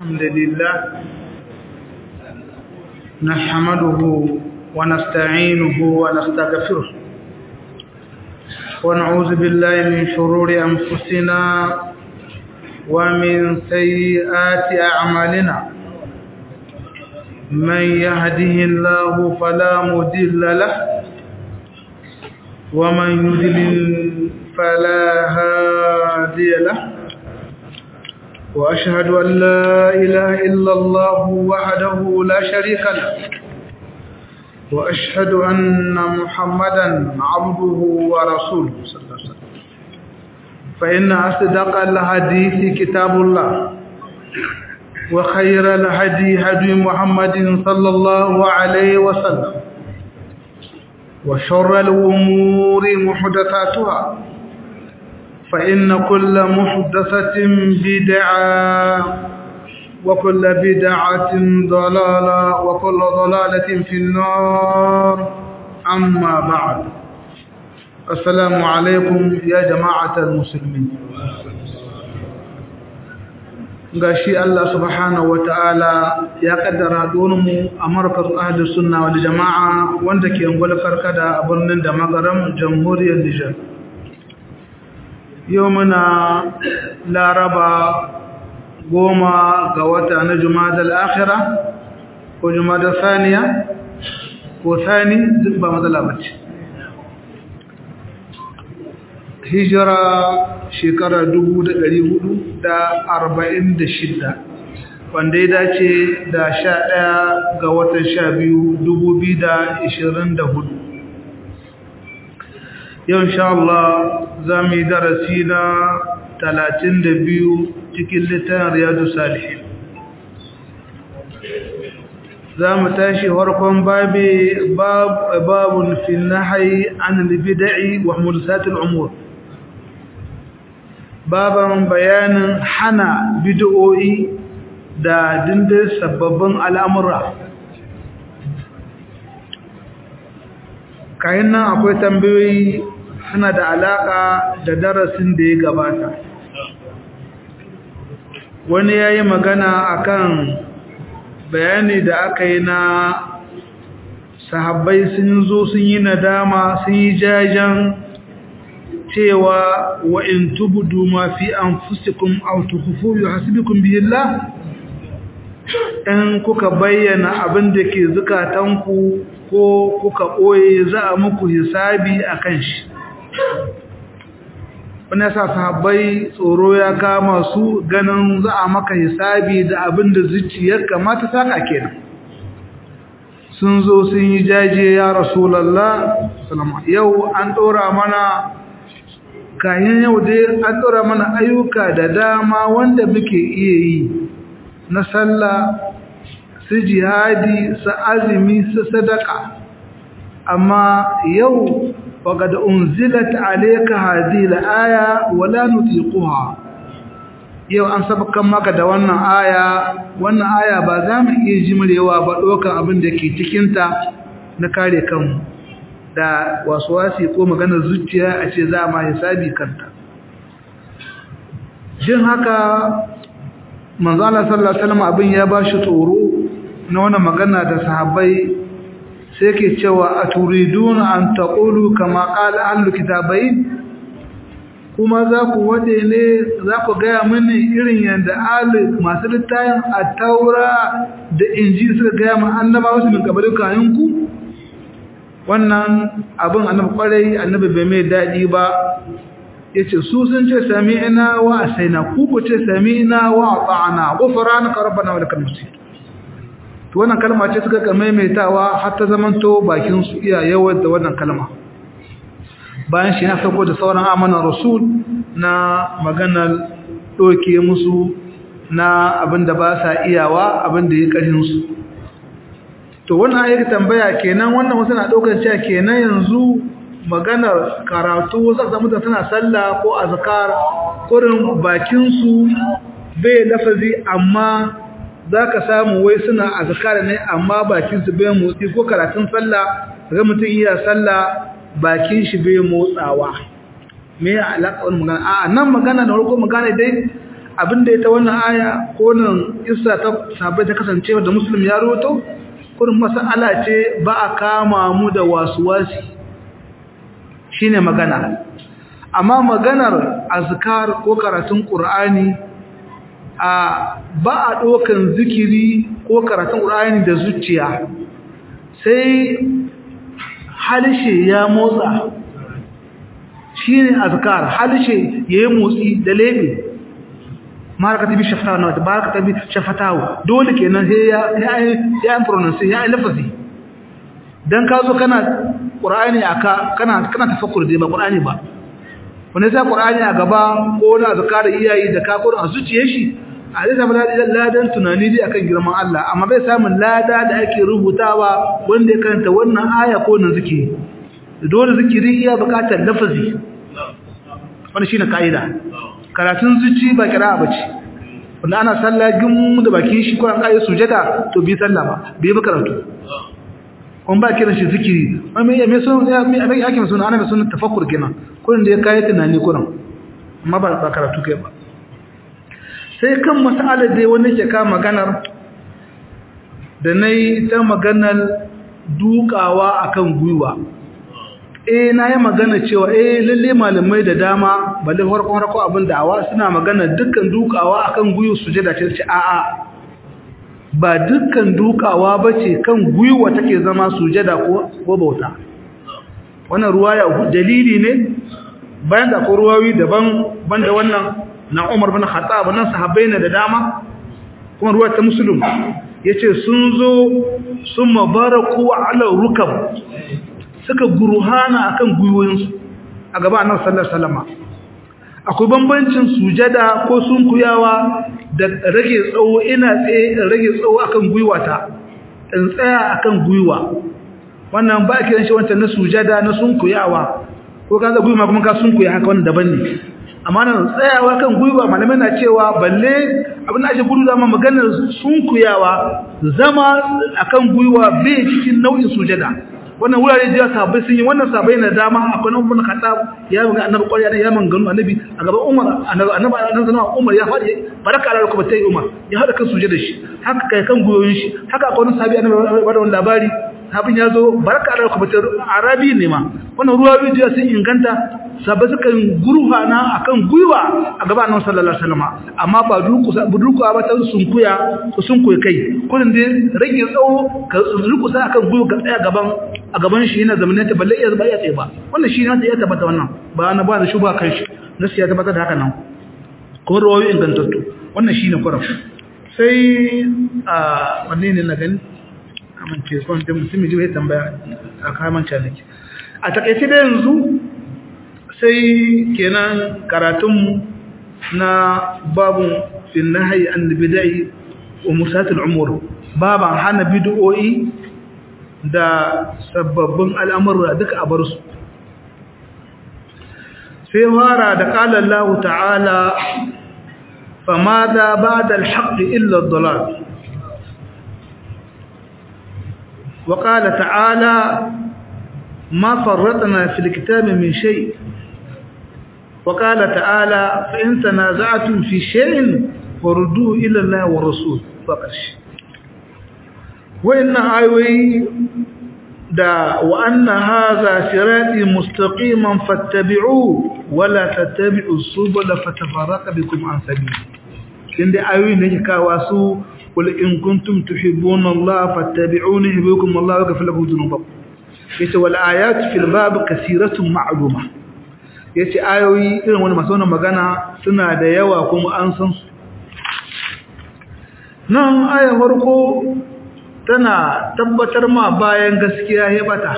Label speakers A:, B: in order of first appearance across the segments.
A: الحمد لله نحمده ونستعينه ونستغفره ونعوذ بالله من شرور أنفسنا ومن سيئات أعمالنا من يهده الله فلا مضل له ومن يضلل فلا هادي له وأشهد أن لا إله إلا الله وحده لا شريك له وأشهد أن محمدا عبده ورسوله صلى الله عليه وسلم فإن أصدق الحديث كتاب الله وخير الهدي هدي محمد صلى الله عليه وسلم وشر الأمور محدثاتها فإن كل محدثة بدعة وكل بدعة ضلالة وكل ضلالة في النار أما بعد السلام عليكم يا جماعة المسلمين gashi Allah subhanahu wataala ya kaddara mu a markaz ahli sunna wal jamaa wanda ke ungwal karkada a birnin da magaram jamhuriyar Nijar yau muna laraba goma ga wata na jumadal akhira ko jumadal saniya ko sani duk ba matsala bace hijira shekara shidda, wanda ya dace da sha ɗaya ga watan sha biyu dubu biyu da ishirin da hudu yau insha Allah za mu yi darasi na talatin da biyu cikin littafin riyadu salihin za mu tashi harkon babun fi nahai an libida'i wa mulsatul umur baban bayanin hana bid'o'i da dindin sababbin al'amura kayan nan akwai tambayoyi suna da alaƙa da darasin da ya gabata wani ya yi magana akan bayani da aka yi na sahabbai sun zo sun yi nadama sun yi jajen cewa wa in tubudu ma fi anfusikum aw tukhfu yuhasibukum bihi Allah in kuka bayyana abin da ke zukatanku ko kuka boye za a muku hisabi akan shi wannan sa sahabbai tsoro ya kama su ganin za a maka hisabi da abin da zuciyar kamata saka kenan sun zo sun yi jaje ya rasulullah yau an dora mana kayan yau dai an ɗora mana ayyuka da dama wanda muke iya yi na sallah su jihadi su azumi su sadaka amma yau waƙad unzilat alayka hadhihi al-aya wala nutiquha yau an sabakan maka da wannan aya wannan aya ba za mu iya jimrewa ba ɗaukar abin da ke cikinta na kare kanmu da wasuwasi ko maganar zuciya a ce za ma hisabi kanta jin haka manzala sallallahu alaihi wasallam abin ya bashi tsoro na wannan magana da sahabbai sai ke cewa aturiduna an taqulu kama qala ahlul kitabai kuma za ku wade ne za ku gaya mini irin yanda ahli masu littayin at-taura da injil suka gaya mu annabawa su min kabarin kayanku wannan abin annabi kwarai annabi bai mai daɗi ba yace su sun ce sami'na wa asaina ku ku ce sami'na wa ata'na ghufranaka rabbana wa lakal masir to wannan kalma ce suka ka maimaitawa har ta zamanto bakin su iya yawar da wannan kalma bayan shi na sako da sauran amanan rasul na maganar doke musu na abinda ba sa iyawa abinda ya karin su to wannan ayyuka tambaya kenan wannan wasu na daukar cewa kenan yanzu maganar karatu za ka mutu tana sallah ko azkar kurin bakin su bai lafazi amma zaka samu wai suna azkar ne amma bakin su bai motsi ko karatun sallah ga mutum iya sallah bakin shi bai motsawa me ya alaka wannan magana a nan magana da farko magana dai abinda ita wannan aya ko nan isa ta sabai ta kasancewa da muslim ya roto kurin mas'ala ce ba a kama mu da wasuwasi shine magana amma maganar azkar ko karatun qur'ani a ba a dokan zikiri ko karatun qur'ani da zuciya sai halishe ya motsa shine azkar halishe yayi motsi da lebe maraka tabi shafatawa na baraka tabi shafatawa dole kenan sai ya ya ya pronounce ya lafazi dan ka zo kana qur'ani aka kana kana tafakkur dai ba qur'ani ba wanda sai qur'ani a gaba ko na zakara iyayi da ka ko a zuciyar shi a zai samu ladan tunani dai akan girman Allah amma bai samun lada da ake rubutawa wanda ya karanta wannan aya ko nan zikiri dole zikiri iya bukatar lafazi wannan shine kaida karatun zuci ba kira bace wanda ana sallah gum da bakin shi ko an kai sujada to bi sallah ba bi ba karatu kun ba kiran shi zikiri amma me me sun ya me abin yake sun ana me sun tafakkur kenan kullun da ya kai tunani kullun amma ba ba karatu kai ba sai kan mas'alar dai wanda ke ka maganar da nayi ta maganar dukawa akan gwiwa eh na yi magana cewa eh lalle malamai da dama balle farkon farko abin da'awa suna magana dukkan dukawa akan guyu sujada ce ce a'a ba dukkan dukawa bace kan guyuwa take zama sujada ko ko bauta wannan ruwaya dalili ne bayan da ko ruwawi daban banda wannan na Umar bin Khattab nan sahabbai ne da dama kuma ruwa ta muslim yace sun zo sun mabaraku ala rukab suka guruhana akan gwiwoyinsu a gaba annabi sallallahu alaihi wasallam akwai bambancin sujada ko sunkuyawa da rage tsawo ina tsaye rage tsawo akan gwiwata in tsaya akan gwiwa wannan ba kiran shi wancan na sujada na sunkuyawa ko kaga gwiwa kuma ka sunkuya haka wannan daban ne amma nan tsayawa kan gwiwa malamai na cewa balle abin da ake gudu da ma maganar sunkuyawa zama akan gwiwa bai cikin nau'in sujada wannan wurare da sahabbai sun yi wannan sahabbai na dama akwai nan mun khattab ya ga annabi ƙwarya da ya manganu annabi a gaban Umar annabi annabi Umar ya faɗi baraka Allah kuma tai Umar ya hada kan suje da shi haka kai kan guyoyin shi haka akwai wani sahabi annabi bada wannan labari sahabin ya zo baraka Allah kuma tai Arabi ne ma wannan ruwa bidiyo sun inganta sahabbai suka guruha na akan guyuwa a gaban annabi sallallahu alaihi wasallam amma ba duku duku ba ta sunkuya ko sunkuya kai kullun dai rage tsawo ka duku sa akan guyuwa ka tsaya gaban a gaban shi yana zamanin ta balle iya ba iya tsaye ba wannan shi ne ya tabbata wannan ba na ba da shuba kan shi nasu ya tabbata da haka nan kuma rawayoyi ingantattu wannan shi ne kwarar sai a wanne ne na gani amince kwan da mutum ji ya tambaya a kaman canaki a takaice da yanzu sai kenan karatunmu na babun fin nahayi an bidai wa musatul umur baban hana bid'o'i da sababbin al'amurra duka a bar su sai fara da ƙalar lahu ta'ala fama da ba da alhaƙi illar dolar wa ƙala ta'ala ma farratana fil kitabi min shay wa ƙala ta'ala fa in tanaza'tum fi shay'in farudduhu ila Allah wa rasul fa ƙarshe wayannan ayoyi da wa anna hadha sirati mustaqiman fattabi'u wala tattabi'u subula fatafarraqa bikum an sabili inda ayoyi ne ke kawa su qul in kuntum tuhibbuna Allah fattabi'uni yuhibbukum Allah wa yaghfir lakum dhunubakum yace wal ayat fil bab kasiratun ma'luma yace ayoyi irin wani masu wannan magana suna da yawa kuma an san su nan ayar farko tana tabbatar ma bayan gaskiya ya bata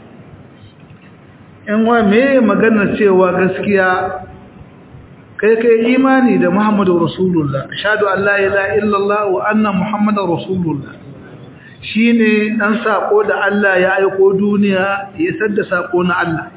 A: in wa me magana cewa gaskiya kai kai imani da Muhammadu Rasulullah ashhadu an la ilaha illallah wa anna Muhammadar Rasulullah shine dan sako da Allah ya aiko duniya ya sadda sako na Allah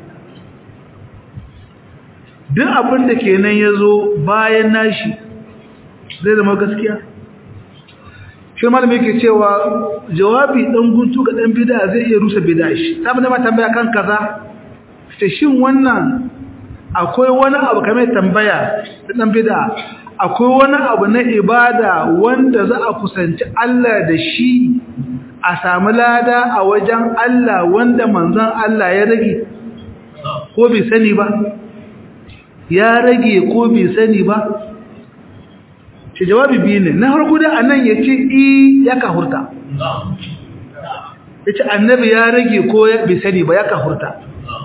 A: duk abin da kenan yazo bayan nashi zai zama gaskiya shi malami yake cewa jawabi dan guntu ga dan bid'a zai iya rusa bid'a shi saboda ma tambaya kan kaza sai shin wannan akwai wani abu kamar tambaya da dan bid'a akwai wani abu na ibada wanda za a kusanci Allah da shi a samu lada a wajen Allah wanda manzon Allah ya rage ko bai sani ba ya rage ko bai sani ba shi jawabi biyu ne na harko da anan ya ce i ya kahurta ya ce annabi ya rage ko bai sani ba ya kahurta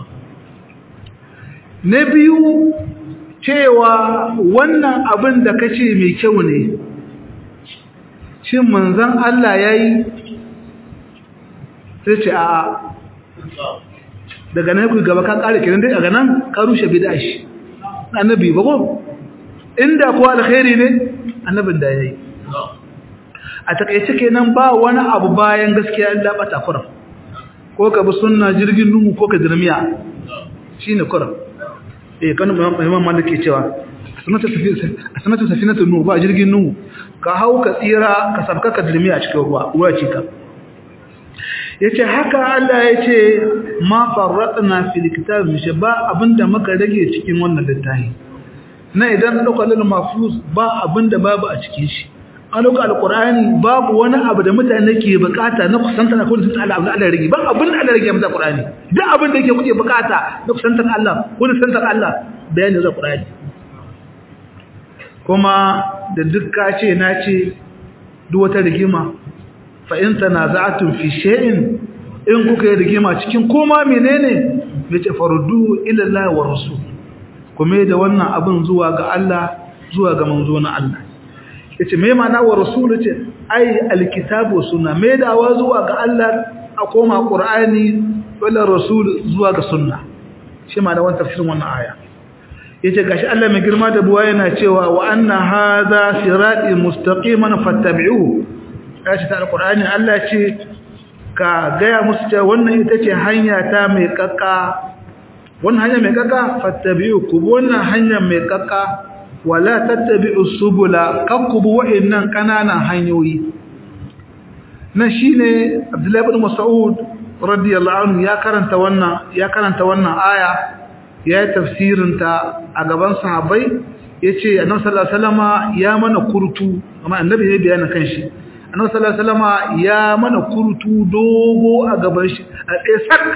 A: na biyu cewa wannan abin da ka ce mai kyau ne shin manzan Allah ya yi sai ce a daga nan ku gaba ka kare kiran dai daga nan ka rushe bid'a shi annabi ba ko inda ko alkhairi ne annabin da yayi a takeice kenan ba wani abu bayan gaskiya Allah bata kuram ko ka bi sunna jirgin nuhu ko ka dirmiya shine kuram eh kan imam malik ke cewa sanatu sanatu safinatu nuhu ba jirgin nuhu ka hau ka tsira ka sabka ka dirmiya cikin ruwa ruwa ce ka yace haka Allah yace ma farratna fil kitab mishi ba abinda muka rage cikin wannan littafi na idan dauka lil mahfuz ba abinda babu a cikin shi an dauka alqur'ani babu wani abu da mutane ke bukata na kusanta na kullun Allah abin Allah rage ba abin Allah rage mata qur'ani duk abin da yake kuke bukata na kusantar Allah ko kusantar Allah bayani da qur'ani kuma da duk ka ce na ce duk wata rigima fa'in tanaza'atun fi shay'in in kuka yi rigima cikin koma menene yace faruddu ila Allah wa rasul kuma da wannan abin zuwa ga Allah zuwa ga manzo na Allah yace me ma'ana wa rasul yace ai alkitabu sunna me dawa zuwa ga Allah a koma qur'ani wala rasul zuwa ga sunna shi ma'ana wannan tafsirin wannan aya yace gashi Allah mai girma da buwa yana cewa wa anna hadha sirati mustaqiman fattabi'uhu kashi ta alkur'ani Allah ce ka gaya musu cewa wannan ita ce hanya ta mai kakka wannan hanya mai kakka fattabi'u ku wannan hanya mai kakka wala tattabi'u subula kakkubu wa'annan kananan hanyoyi nan shine Abdullahi ibn Mas'ud radiyallahu anhu ya karanta wannan ya karanta wannan aya ya yi tafsirin ta a gaban sahabbai yace annabi sallallahu alaihi wasallama ya mana kurtu amma annabi ya bayyana kanshi annabi sallallahu alaihi wasallama ya mana kurtu dogo a gaban shi a tsayak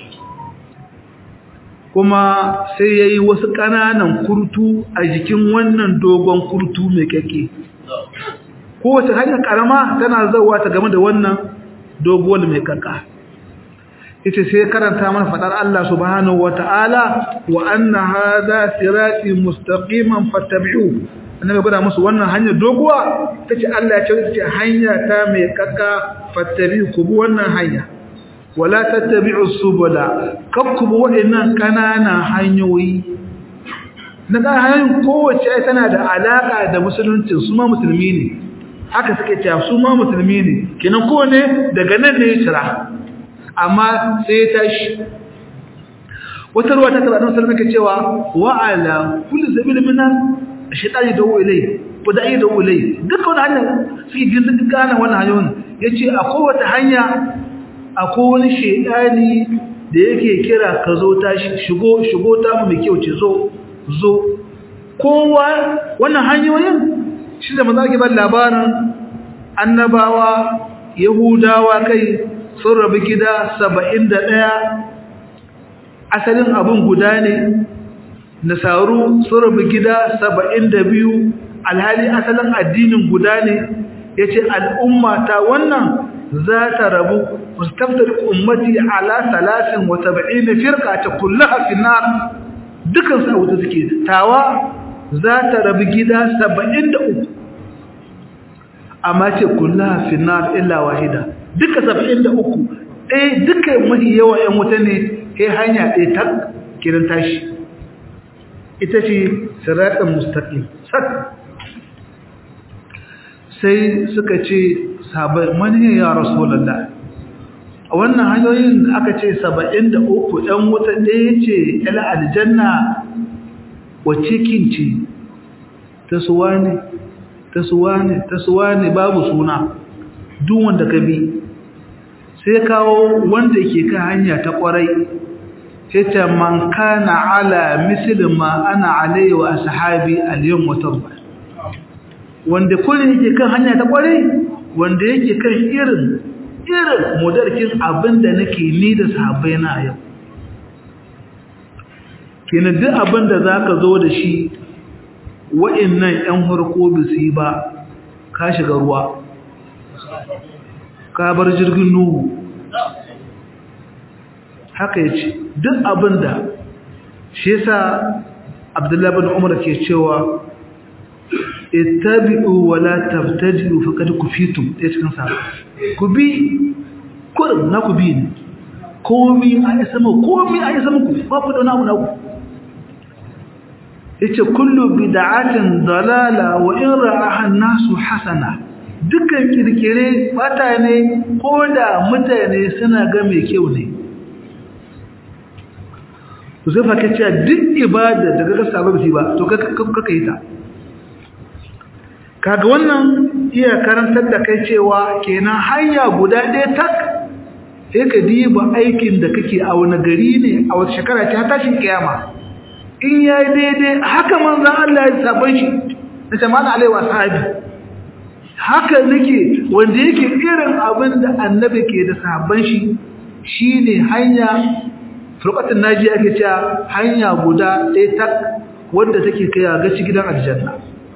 A: kuma sai yayi wasu kananan kurtu a jikin wannan dogon kurtu mai kake kowace hanyar karama tana zawa ta game da wannan doguwar mai kaka ita sai karanta mana fadar Allah subhanahu wataala wa anna hadha sirati mustaqiman fattabi'u annabi gwada musu wannan hanyar doguwa tace Allah ya ce ce hanya ta mai kakka fattabi ku bi wannan hanya wala tattabi'u subula kakkubu wa'annan kanana hanyoyi na ga hanyoyin kowace tana da alaka da musulunci su ma musulmi ne haka suke cewa su ma musulmi ne kenan ko ne daga nan ne ya tsira amma sai ya tashi wata ruwa ta tabbata musulmi ke cewa wa ala kulli sabil minan shaitani da ilai ko da ayi da ilai duka wani hanya suke gindin gane wannan hanyoyin yace akwai wata hanya akwai wani shaitani da yake kira ka zo tashi shigo shigo ta mu mai kyau ce zo zo kowa wannan hanyoyin shi da maza ke ban labarin annabawa yahudawa kai sun rabu gida saba'in da ɗaya asalin abin guda ne nasaru sun rabu gida saba'in da biyu alhali asalin addinin guda ne ya ce al'umma ta wannan za ta rabu mustaftar ummati ala salasin wata ba'i na firka ta kulla a finar dukansu a wuta suke tawa za ta rabu gida saba'in da uku amma ce kulla a finar illa wahida duka saba'in da uku ɗaya duka mahi yawa ‘yan wuta ne ya hanya ɗaya ta kiran tashi ita ce siratun mustaƙi sak sai suka ce sabai mani ya rasulallah a wannan hanyoyin da aka ce saba'in da uku ‘yan wuta ɗaya ce ‘yala aljanna wacce kinci ta suwa ne ta suwa ne ta suwa ne babu suna duk wanda ka bi sai kawo wanda ke kan hanya ta kwarai sai ta man kana ala misli ma ana alayhi wa ashabi al-yawm wa tarba wanda kullum yake kan hanya ta kwarai wanda yake kan irin irin modarkin abinda nake ni da sahabbai na yau kenan duk abinda zaka zo da shi wa'annan ƴan harko bisi ba ka shiga ruwa ka bar jirgin nuhu haka yace duk abinda shi yasa Abdullahi bin Umar ke cewa ittabi'u wa la tabtadi'u faqad kufitum dai cikin sa ku bi kurin na ku bi ne komi a isa mu komi a isa muku ba ku da wani abu na ku yace kullu bid'atin dalala wa in ra'aha an-nasu hasana dukkan kirkire bata ne ko da mutane suna ga mai kyau ne to sai fa kace duk ibada daga ga sababi ba to kaka yi ta kaga wannan iya karantar da kai cewa kenan hanya guda ɗaya tak sai ka diba aikin da kake a wani gari ne a wata shekara ta tashin kiyama in ya yi daidai haka manzan Allah ya sabon shi na jama'a alai wa sahabi haka nake wanda yake irin abin da annabi ke da sabon shi shine hanya furqatin naji ake cewa hanya guda ɗaya tak wanda take kai ga gidan aljanna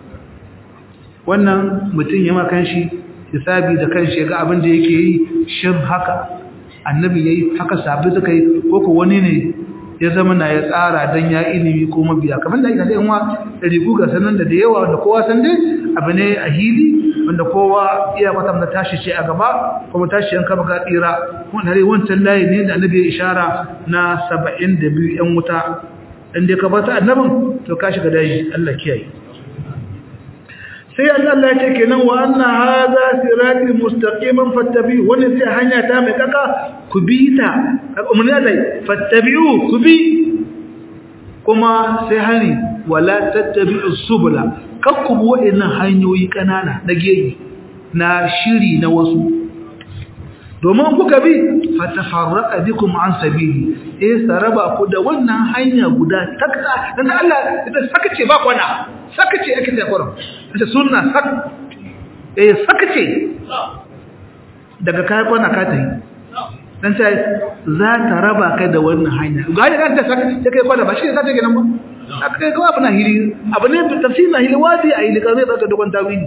A: wannan mutum ya makan shi hisabi da kanshi ga abin da yake yi shin haka annabi yayi haka sabi suka yi ko ko wani ne ya zama na ya tsara dan ya ilimi ko mabiya kamar da aka sai wa rigu ga sanan da da yawa wanda kowa san dai abu ne a hili wanda kowa iya kwatam da tashi ce a gaba kuma tashi yanka baka tsira wannan rai wancan layi ne da annabi ya ishara na 72 yan wuta in dai ka bata annabin to ka shiga daji Allah kiyaye sai Allah ya ce kenan wa anna hadha sirati mustaqiman fattabi wani sai hanya ta mai kaka ku bi ta umarni Allah fattabi'u ku bi kuma sai hani wala tattabi'u subula kakku bi wa'annan hanyoyi kanana na gegi na shiri na wasu domin kuka bi fatafarraqa bikum an sabili eh saraba ku da wannan hanya guda takta dan Allah ita saka ce ba kwana saka ce ake ta kurum ita sunna sak eh saka ce daga kai kwana ka tayi dan sai za ta raba kai da wannan hanya ga ya ta saka ta kai kwana ba shi ne ka take nan ba aka kai ko abu na hili abu ne tafsir na hili wadi a hili ka zai baka dogon tawili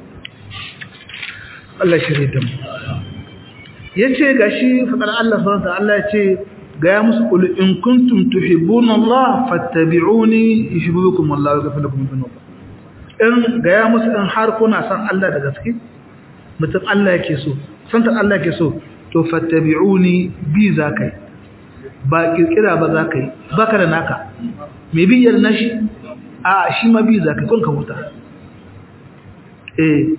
A: Allah shirye da mu yace gashi fadar Allah subhanahu wa ta'ala yace ga ya musu qul in kuntum tuhibbuna Allah fattabi'uni yuhibbukum Allah wa yaghfir lakum dhunubakum in ga ya musu in har kuna san Allah da gaske mutum Allah yake so san Allah yake so to fattabi'uni bi zakai ba kirkira ba zakai baka da naka me bi yar nashi a shi ma bi zakai kun ka huta eh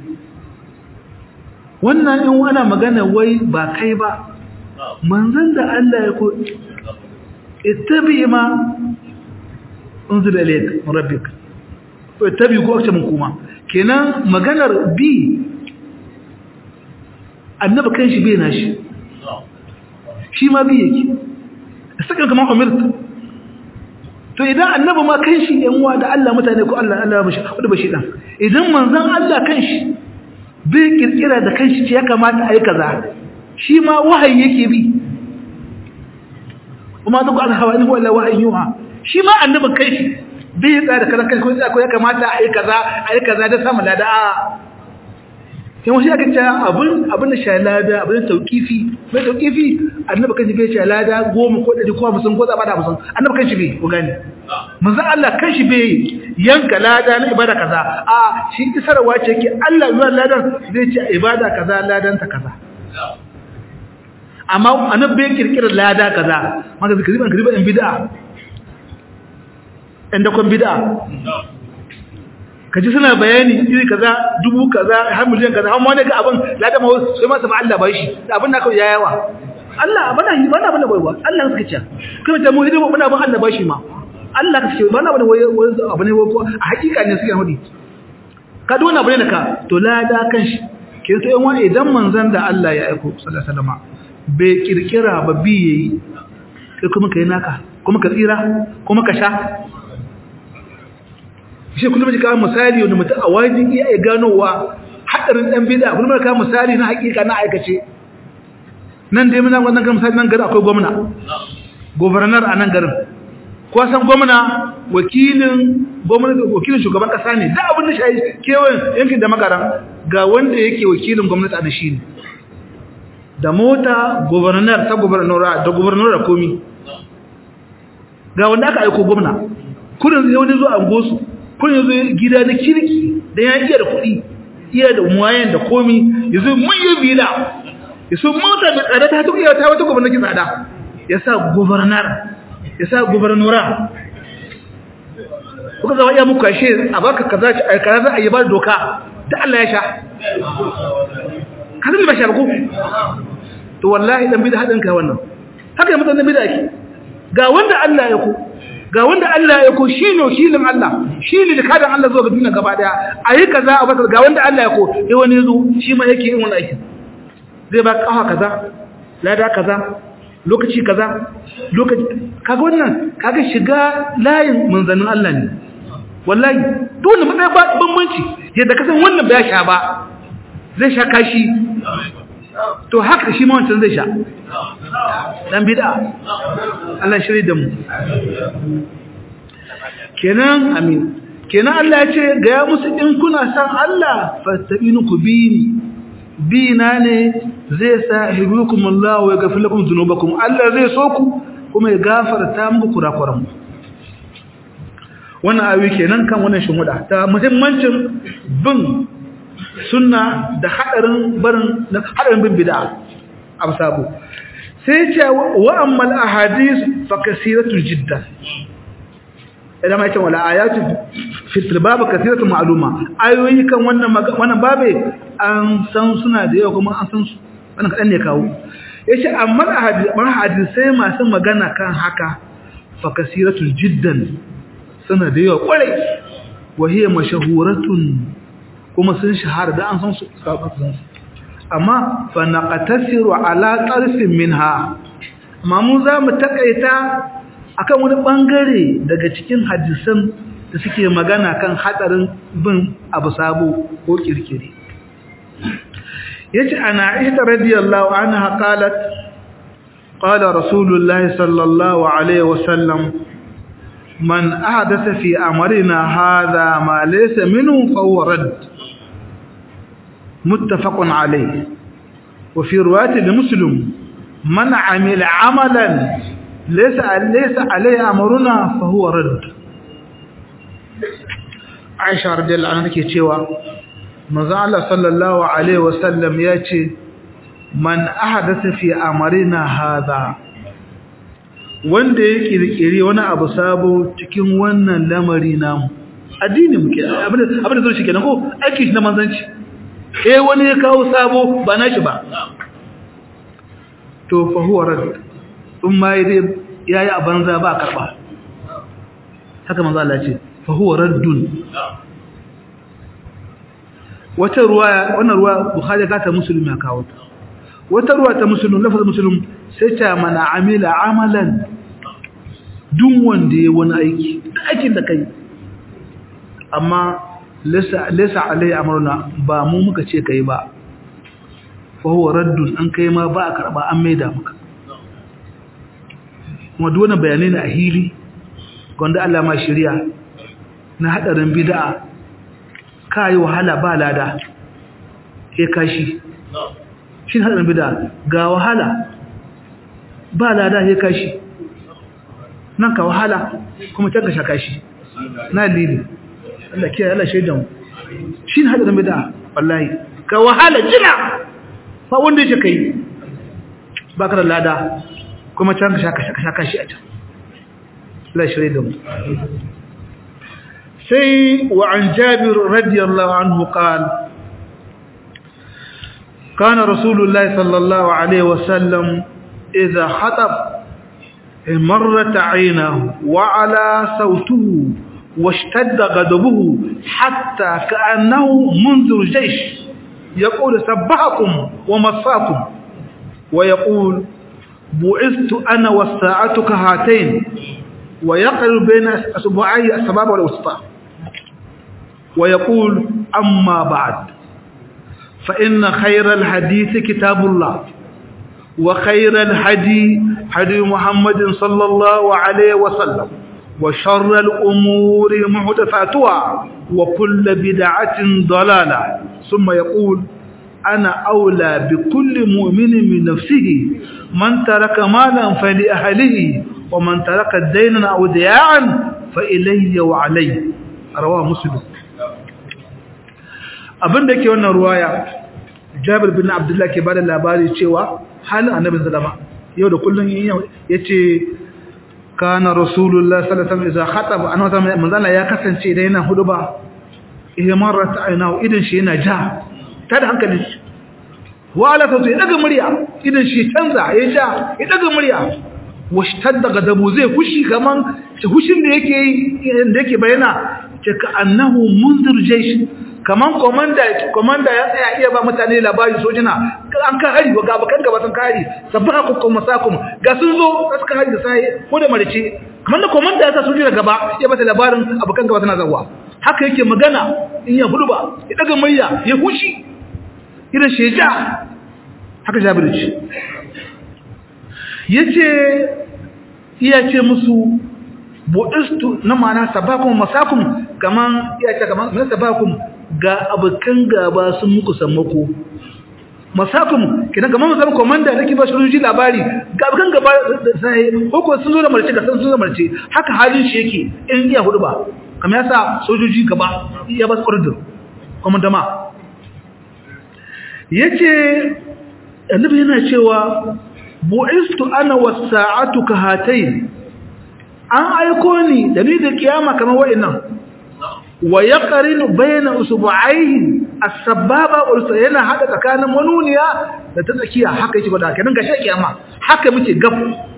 A: wannan in wana magana wai ba kai ba manzon da Allah ya ko ittabi ma unzila ilayk rabbik to ittabi ko ake mun kuma kenan maganar bi annabi kan shi bai nashi shi ma bi yake sakan kamar umirta to idan annabi ma kan shi yan uwa da Allah mutane ko Allah Allah bashi wanda bashi dan idan manzon Allah kan shi bai kirkira da kanshi ce ya kamata a yi kaza shi ma wahayi yake bi kuma duk an hawa ni wala wahayi yuha shi ma annabin kai shi bai tsaya da kaza kai ko ya kamata a yi kaza a yi kaza da samu lada a sai wasu aka ce abin abin da shalada abin da tauqifi mai tauqifi annabi kan shi bai shalada goma ko ɗari ko hamsin ko zaba da hamsin annabi kan shi bai ku gane manzon Allah kan shi bai yanka lada na ibada kaza a shi isarwa ce ke Allah zuwa ladan zai ce ibada kaza ladan ta kaza amma annabi bai kirkira lada kaza maka zikiri ban kiriba in bid'a inda kon bid'a kaji suna bayani iri kaza dubu kaza har miliyan kaza amma ne ga abin ladan ma sai ma saba Allah bai shi abin da kawai yayawa Allah bana yi bana bana baiwa Allah suka ce kuma ta mu hidimu bana ban Allah bai shi ma Allah ka ce bana bana wai abu ne ko a hakika ne suke hudi ka dona abu ne da ka to lada kan shi ke sai wani idan manzon da Allah ya aiko sallallahu alaihi wasallam bai kirkira ba bi yayi kai kuma kai naka kuma ka tsira kuma ka sha shi kullum ji kawo misali wanda mutum a wajen iya ganowa haɗarin ɗan bida kullum da kawo misali na hakika na aikace nan dai muna wannan kan misali nan garin akwai gwamna gobernar a nan garin ko san gwamna wakilin gwamnati wakilin shugaban kasa ne da abin da shi kewayen yankin da makaran ga wanda yake wakilin gwamnati a da shi ne da mota gobernar ta gobernora da gobernora komi ga wanda aka aiko gwamna kudin zai wani zo a gosu kudin zo gida na kirki da ya iya da kuɗi iya da muwayen da komi ya zo manyan bila ya so mota da tsada ta tuƙiya ta wata gwamnati tsada ya sa gobernar ya sa gubernura kuka zama iya muku ashe a baka kaza a kaza a yi ba doka da Allah ya sha kaza ba sha ku to wallahi dan bida hadin kai wannan haka ya mutan dan bida ake ga wanda Allah ya ku ga wanda Allah ya ku shine wakilin Allah shine da kadan Allah zuwa ga duniya gaba daya ayi kaza a baka ga wanda Allah ya ku eh wani zo shi ma yake yin wannan aikin zai ba kafa kaza lada kaza lokaci kaza lokaci kaga wannan kaga shiga layin manzanin Allah ne wallahi dole mu ba bambanci yadda kasan wannan ba ya sha ba zai sha kashi to haka shi ma wancan zai sha dan bid'a Allah shiri da mu kenan amin kenan Allah ya ce ga ya musu in kuna san Allah fastabinu ku bini bina ne zai sa hibukum Allah wa yaghfir lakum dhunubakum Allah zai so ku kuma ya gafarta muku kurakuran wannan ayoyi kenan kan wannan shumuda ta muhimmancin bin sunna da hadarin barin hadarin bin bid'a absabu sai ce wa ammal ahadith fa kasiratu jiddan idan ma yace wala ayatu fi tilbab kasiratu ma'luma ayoyi kan wannan wannan babe an san suna da yawa kuma an san su wannan kadan ne kawo yace amma hadisai masu magana kan haka fa kasiratu jiddan suna da yawa kwarai wa hiya mashahuratun kuma sun shahara da an san su sabatan su amma fa naqtasiru ala tarfin minha amma mu za mu takaita akan wani bangare daga cikin hadisan da suke magana kan hadarin bin abu sabo ko kirkire yace ana aisha radiyallahu anha qalat qala rasulullahi sallallahu alaihi wasallam man ahdatha fi amrina hadha ma laysa minhu fa huwa rad muttafaqun alayhi wa fi riwayat muslim man amila amalan laysa laysa alayhi amruna fa huwa rad aisha radiyallahu anha take cewa manzo Allah sallallahu alaihi wasallam yace man ahdatha fi amarina hadha wanda ya kirkire wani abu sabo cikin wannan lamari namu addini muke abinda abinda zo shi kenan ko aiki shi na manzanci eh wani ya kawo sabo ba nashi ba to fa huwa rad in ma yayi a banza ba karba haka manzo Allah ce fa huwa raddun wata ruwaya wannan ruwa bukhari ka ta muslim ya kawo ta wata ruwa ta muslim lafazin muslim sai ta mana amila amalan duk wanda ya wani aiki aikin da kai amma laysa laysa alai amruna ba mu muka ce kai ba fa huwa raddun an kai ma ba a karba an maida maka kuma duk wannan bayanai ne a hili gonda Allah ma shari'a na hadarin bid'a kai wahala ba lada ke kashi shi hadarin bid'a ga wahala ba lada ke kashi nan ka wahala kuma ta gasha kashi na lili Allah kiyaye Allah shaidan shi hadarin bid'a wallahi ka wahala jina fa wanda yake kai baka da lada kuma can ka shaka shi a can la shaidan sai wa an jabir radiyallahu anhu qala كان رسول الله صلى الله عليه وسلم إذا خطب مرت عينه وعلى صوته واشتد غضبه حتى كأنه منذر جيش يقول سبحكم ومصاكم ويقول بعثت أنا والساعة كهاتين ويقل بين أسبوعي السباب والوسطى ويقول أما بعد فإن خير الحديث كتاب الله وخير الهدي هدي محمد صلى الله عليه وسلم وشر الأمور محدثاتها وكل بدعة ضلالة ثم يقول أنا أولى بكل مؤمن من نفسه من ترك مالا فلأهله ومن ترك دينا أو دياعا فإلي وعلي رواه مسلم abin da ke wannan ruwaya jabir bin abdullah ke bada labari cewa halin annabi sallama yau da kullun yace kana rasulullah sallallahu alaihi wasallam idza khataba annabi sallallahu manzala ya kasance idan yana huduba ihmarat aynahu idan shi yana ja tada hankali wa ala sautu ya daga murya idan shi canza ya ja ya daga murya washtadda gadabu zai fushi kaman hushin da yake da yake bayana ce ka annahu munzir jaysh kaman komanda komanda ya tsaya iya ba mutane labari sojina an ka hari ga bakan gaba sun kari sabbaha kukum masakum ga sun zo suka hari da sai ko da marice kaman da komanda ya sa sojina gaba ya bata labarin abukan gaba suna zawa haka yake magana in ya huduba ya daga murya ya hushi irin sheja haka jabir ce yace iya ce musu bu'istu na mana sabakum masakum kaman iya ce kaman na sabakum ga abukan gaba sun muku sammako masakum kidan kaman musamman komanda nake ba shi labari ga abukan gaba sai ko sun zo da marce ga sun zo da marce haka halin shi yake in iya hudu ba kamar yasa sojoji gaba ya ba su order komanda ma yace annabi yana cewa bu'istu ana was-sa'atu kahatayn an aiko ni da ni da kiyama kamar wa'annan wa yaqrinu bayna usbu'aihi as-sababa wal yana hada tsakanin manuniya da ta tsakiya haka yake bada kenan gashi kiyama haka muke gab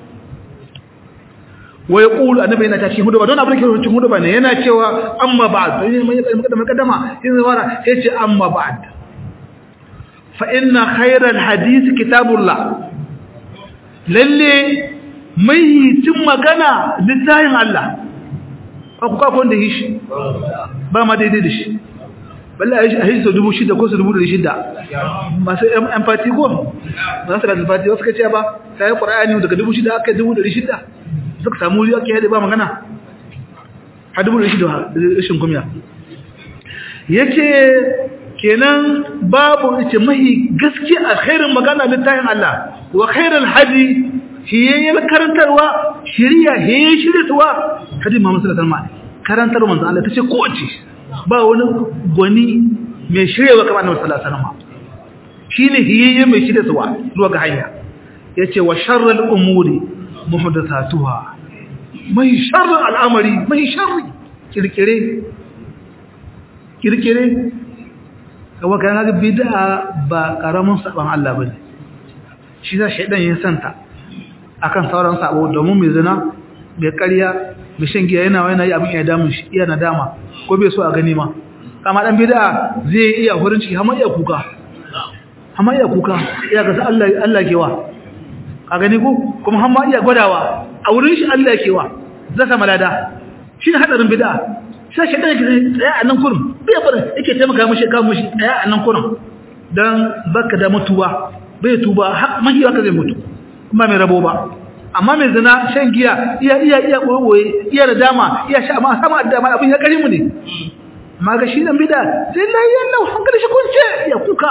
A: wa yaqulu annabi yana ta cikin huduba don abin da ke cikin huduba ne yana cewa amma ba'd ne mai mukaddama sai wara yace amma ba'd fa inna khayral hadith kitabullah lalle mai cin magana littafin Allah ku kafa wanda yi shi ba ma daidai da shi balle a yi sau dubu shida ko su dubu da shida masu empati ko ba su da empati wasu kace ba ta yi ƙwararri daga dubu shida aka yi dubu da shida suka samu wuri ake yadda ba magana a dubu da shida rashin kumya yake kenan babu ce mahi gaske a khairin magana littafin Allah wa khairin hadi hiyayyar karantarwa shirya hiyayyar shiryatuwa hadi Muhammad sallallahu alaihi wasallam karantar manzo Allah tace ko ce ba wani gwani mai shiryewa kamar Annabi sallallahu alaihi wasallam shine hiyayyar mai shiryatuwa zuwa ga hanya yace wa sharral umuri muhdathatuha mai sharrin al'amari mai sharri kirkire kirkire kawai kan ga bid'a ba karamin saban Allah bane shi za shaidan ya santa akan sauran sabo domin mai zina mai ƙarya mai shan giya yana wani abin ya damun shi iya nadama ko bai so a gani ma kama dan bid'a zai iya hurin ciki har iya kuka har iya kuka iya ga Allah Allah kewa ka gani ko kuma har iya gwadawa a wurin shi Allah kewa zaka malada shi ne hadarin bid'a sai shi dan tsaya a nan kurum bai fara yake taimaka mishi ka mishi tsaya a nan kurum dan baka da mutuwa bai tuba har mahiya ka zai mutu kuma mai rabo ba amma mai zina shan giya iya iya iya koyoye iya da dama iya sha amma sama da dama abin ya kare mu ne amma ga shi dan bida sai la ya lau hankali shi kunce ya kuka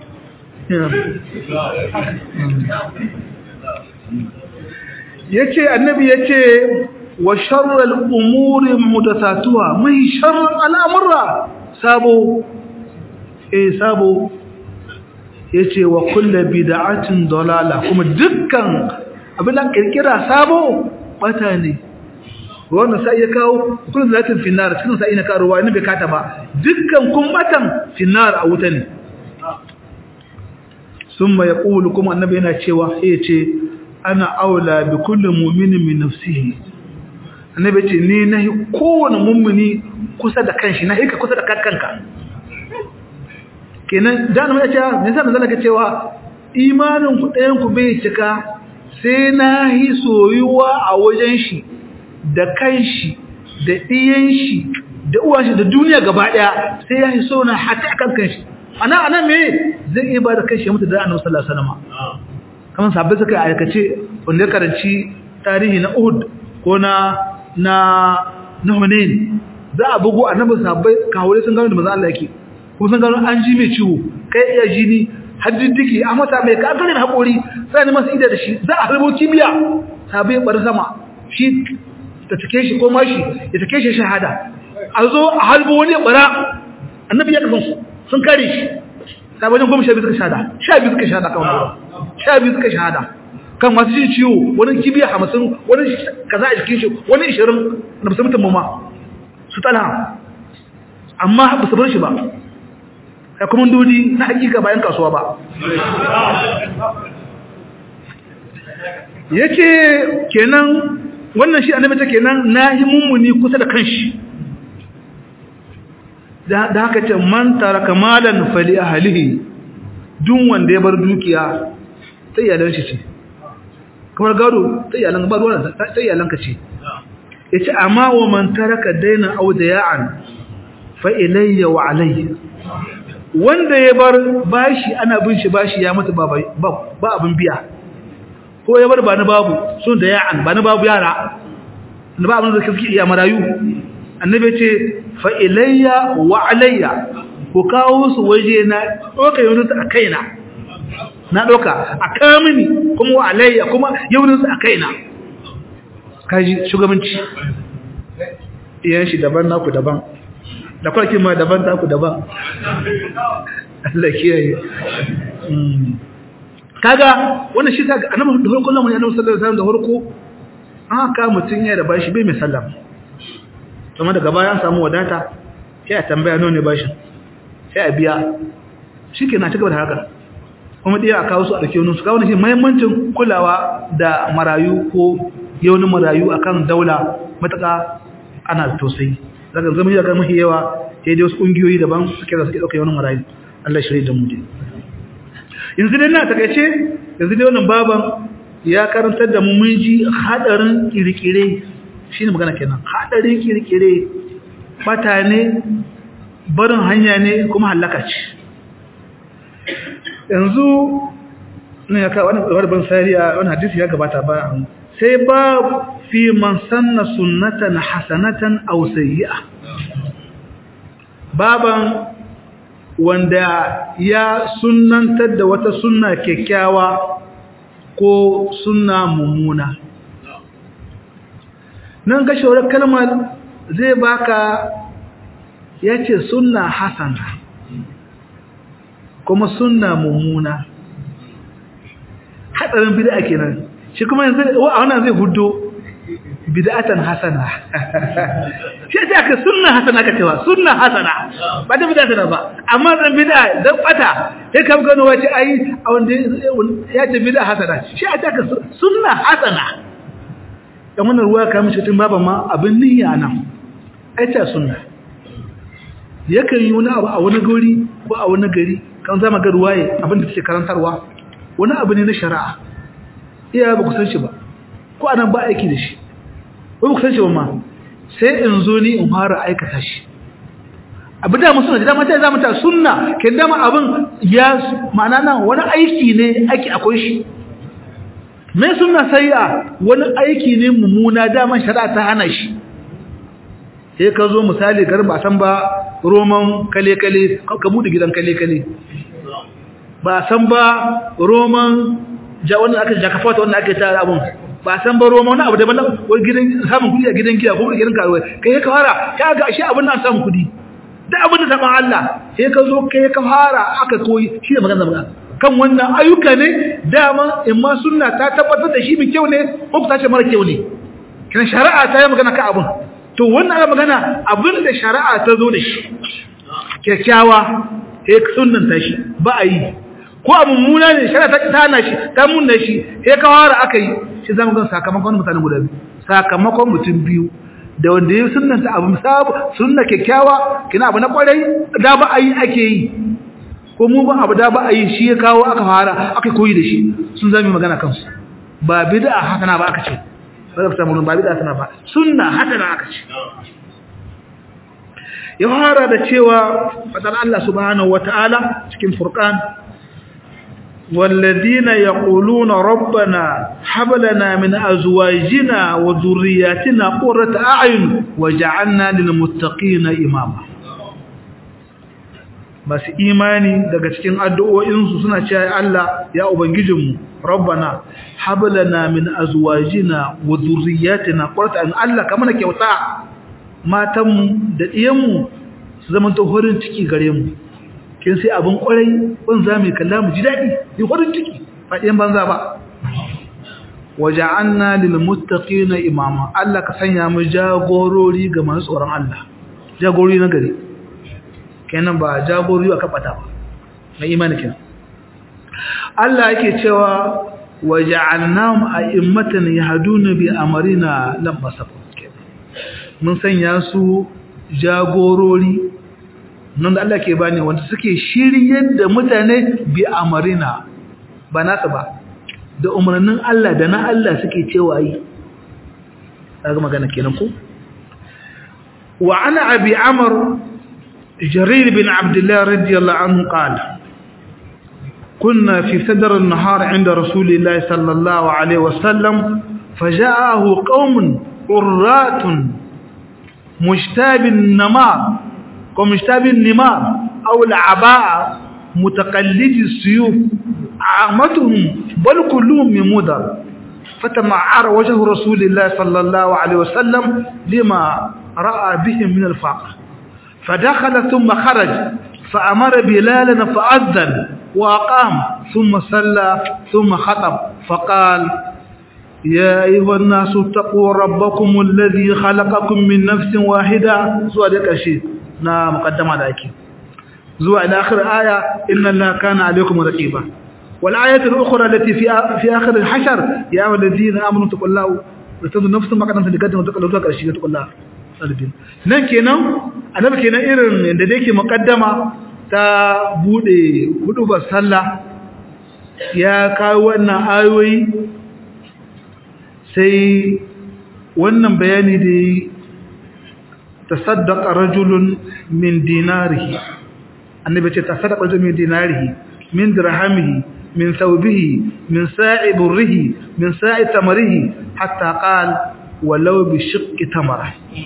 A: yace annabi yace wa sharral umuri mudathatuha mai sharral al'amura sabo eh sabo yace wa kullu bid'atin dalala kuma dukkan abin da kirkira sabo bata ne wannan sai ya kawo kullu zatin finnar cikin sai na karuwa ne bai kata ba dukkan kun batan finnar a wuta ne summa yaqulu kuma annabi yana cewa yace ana aula bi kulli mu'minin min nafsihi annabi ce ni nahi kowane mummuni kusa da kanshi nahi ka kusa da kanka kenan da annabi ya ce me yasa manzo ka cewa imanin ku ɗayan ku bai cika sai nahi soyuwa a wajen shi da kanshi da ɗiyan shi da uwan shi da duniya gaba daya sai ya yi sona hatta akan kanshi ana ana me zai iya ba da kanshi ya mutu da annabi sallallahu alaihi wasallam kamar sabbai suka aikace wanda ya karanci tarihi na Uhud ko na na na Hunain za a bugu annabi sabbai kawure sun gano da manzo Allah yake kuma sun gano an ji mai ciwo kai iya jini haddiddiki a mata mai kagarin haƙori sai ne masu ida da shi za a harbo kibiya sabai bar sama shi ta take shi ko mashi ya take shi shahada a zo a halbo wani bara annabi ya kasan su sun kare shi sabai wajen goma sha biyu suka shahada sha biyu suka shahada kan wani sha biyu suka shahada kan masu jin ciwo wani kibiya hamsin wani kaza a jikin shi wani ishirin na basu mutum ma su tala amma ba su bar shi ba ya kuma dodi na hakika bayan kasuwa ba yake kenan wannan shi annabi ta kenan nahi mummuni kusa da kanshi da haka ce man taraka malan fali ahlihi duk wanda ya bar dukiya ta iyalan shi ce kamar gado ta iyalan ba ruwan ta iyalan ka ce yace amma wa man taraka daina audaya'an fa ilayya wa alayya wanda ya bar bashi ana bin shi bashi ya mutu ba ba abin biya ko ya bar ba na babu sun da ya'an ba na babu yara na ba abin da suke iya marayu annabi ce fa ilayya wa alayya ku kawo su waje na doka yaunin su a kaina na doka a kamini kuma wa alayya kuma yaunin su a kaina kaji shugabanci iyan shi daban naku daban da kwarkin ma daban taku daban Allah kiyaye kaga wannan shi kaga annabi da farko nan annabi sallallahu alaihi wasallam da farko aka mutun ya da bashi bai mai sallam kuma daga baya an samu wadata sai a tambaya nawa ne bashin sai a biya shikenan ta gaba da haka kuma dai a kawo su a dake wani su kawo ne muhimmancin kulawa da marayu ko yaunin marayu akan daula mataka ana tausayi daga zama ya ga mahi yawa sai dai wasu kungiyoyi daban suke da suke dauka yawan marayu Allah shirye da mu dai yanzu dai na takeice yanzu dai wannan baban ya karantar da mu mun ji hadarin kirkire shine magana kenan hadarin kirkire bata ne barin hanya ne kuma halaka ce yanzu ne ya ka wani ban sariya wani hadisi ya gabata ba sai ba fi man sanna sunnatan hasanatan aw sayyi'a baban wanda ya sunnantar da wata sunna kyakkyawa ko sunna mummuna nan ga shawar kalmar zai baka yace sunna hasana kuma sunna mummuna hatsarin bid'a kenan shi kuma yanzu a wannan zai hudo bid'atan hasana shi ta ka sunna hasana ka cewa sunna hasana ba da bid'a hasana ba amma dan bid'a dan bata sai ka gano wace ai a wanda ya ce bid'a hasana shi ta ka sunna hasana dan wannan ruwa ka mishi tun baba ma abin niyya nan ai ta sunna yakan yi wani abu a wani gari ko a wani gari kan zama ga ruwaye abin da take karantarwa wani abu ne na shari'a iya ba ku san shi ba ko anan ba aiki da shi ba ku san shi ba ma sai in zo ni in fara aikata shi abu da mu suna da dama ta zama ta sunna ke dama abin ya ma'ana nan wani aiki ne aiki akwai shi me sunna sayya wani aiki ne mummuna dama shari'a ta hana shi sai ka zo misali garin ba san ba roman kale kale ka bude gidan kale kale ba san ba roman ja wannan aka jaka fata wannan aka tara abun ba san ba roman wani abu daban wani gidan samun kudi a gidan giya ko gidan karuwa kai ka fara ka ga shi abin nan samun kudi da abin da saban Allah sai ka zo kai ka fara aka koyi shi da magana magana kan wannan ayyuka ne dama in ma sunna ta tabbatar da shi mai kyau ne ko ta ce mara kyau ne kana shari'a ta yi magana ka abun to wannan ana magana abin da shari'a ta zo da shi kyakkyawa sai sunnan ta shi ba a yi ko a mummuna ne shari'a ta tana shi ta munna shi sai ka fara aka yi shi zama gan sakamakon mutane guda biyu sakamakon mutum biyu da wanda ya sunnanta abu sabu sunna kyakkyawa kina abu na kwarai da ba a yi ake yi ko mu ba abu da ba a yi shi ya kawo aka fara aka koyi da shi sun zami magana kansu ba bid'a hasana ba aka ce ba da samu ba bid'a hasana ba sunna hasana aka ce ya fara da cewa fadar Allah subhanahu wata'ala cikin furqan والذين يقولون ربنا هب لنا من ازواجنا وذرياتنا قرة اعين وجعلنا للمتقين اماما بس imani daga cikin addu'o'insu suna cewa Allah ya ubangijinmu rabbana hab lana min azwajina wa dhurriyyatina qurrata Allah kamar kyauta matanmu da diyanmu su zama to horin ciki gare mu kin sai abin kwarai ban za mu kalla mu ji dadi yi horin ciki ba ɗiyan banza ba waja'anna lil muttaqina imama Allah ka sanya mu jagorori ga masu tsoron Allah jagorori na gari kenan ba jagorori aka bata ba na imani kenan Allah yake cewa waja'alnahum a'immatan yahduna bi amrina lam basafu mun sanya su jagorori nan da Allah ke bani wanda suke shiryar da mutane bi amarina ba nasu ba da umarnin Allah da na Allah suke cewa yi daga magana kenan ko wa ana abi amr jarir bin abdullah radiyallahu anhu qala كنا في صدر النهار عند رسول الله صلى الله عليه وسلم فجاءه قوم قرات مجتاب النمار ومجتاب النمار أو العباء متقلد السيوف عامتهم بل كلهم من مدر فتمعر وجه رسول الله صلى الله عليه وسلم لما رأى بهم من الفقر فدخل ثم خرج فأمر بلالا فأذن وأقام ثم صلى ثم خطب فقال يا أيها الناس اتقوا ربكم الذي خلقكم من نفس واحدة سؤال الشيء na muqaddama da ake zuwa ila akhir aya inna allaha kana alaykum raqiba wal ayatu al ukhra allati fi fi akhir al hashr ya ayyuhalladhina amanu taqullaha wa tadu nafsun ma qaddamat ligadin wa taqallu zuwa karshe taqullaha salibin nan kenan annabi kenan irin da yake muqaddama ta bude hudu ba sallah ya kawo wannan ayoyi sai wannan bayani da تصدق رجل من ديناره النبي تصدق رجل من ديناره من درهمه من ثوبه من ساع بره من ساع تمره حتى قال ولو بشق تمره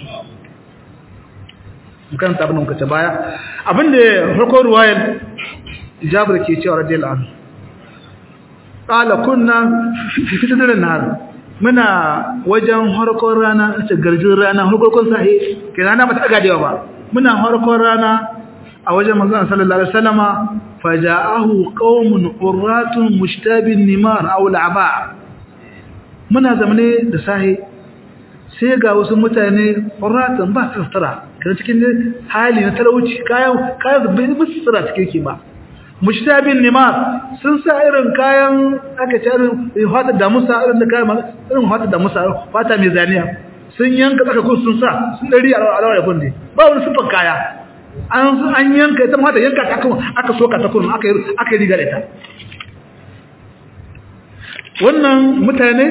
A: kan ta abin muka ta baya abinda farko ruwayar jabir ke cewa radiyallahu anhu qala kunna fi fitnatin nahar muna wajen harkon rana ce garjin rana harkon sahi ke rana ba ta daga da ba muna harkon rana a wajen manzon sallallahu alaihi wasallama faja'ahu qaumun urratun mushtabin nimar aw al'aba muna zamane da sahi sai ga wasu mutane urratun ba su tsara kana cikin hali na talauci kayan kayan bai musu cikin ki ba mushtabin nimar sun sa irin kayan aka ce irin fata da musa irin da kayan irin fata da musa fata mai zaniya sun yanka tsaka ko sun sa sun dari a rawar yabon ne ba wani sufan kaya an an yanka ita mata yanka ta kuma aka soka ta kuma aka aka riga da ita wannan mutane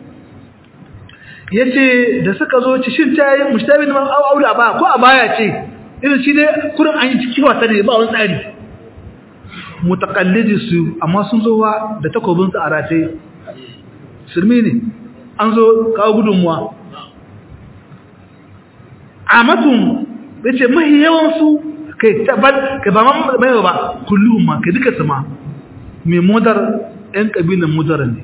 A: yace da suka zo ci shin tayi mushtabin man aula ba ko a baya ce irin shi ne kurin an yi ciki wasa ne ba wani tsari mutakallidi su amma sun zo da takobinsu a rataye sulmi ne an zo kawo gudunmuwa a matun ya ce mahi yawansu kai tabbat ka ba mai ba kullum ma ka duka sama mai modar 'yan ƙabilan modar ne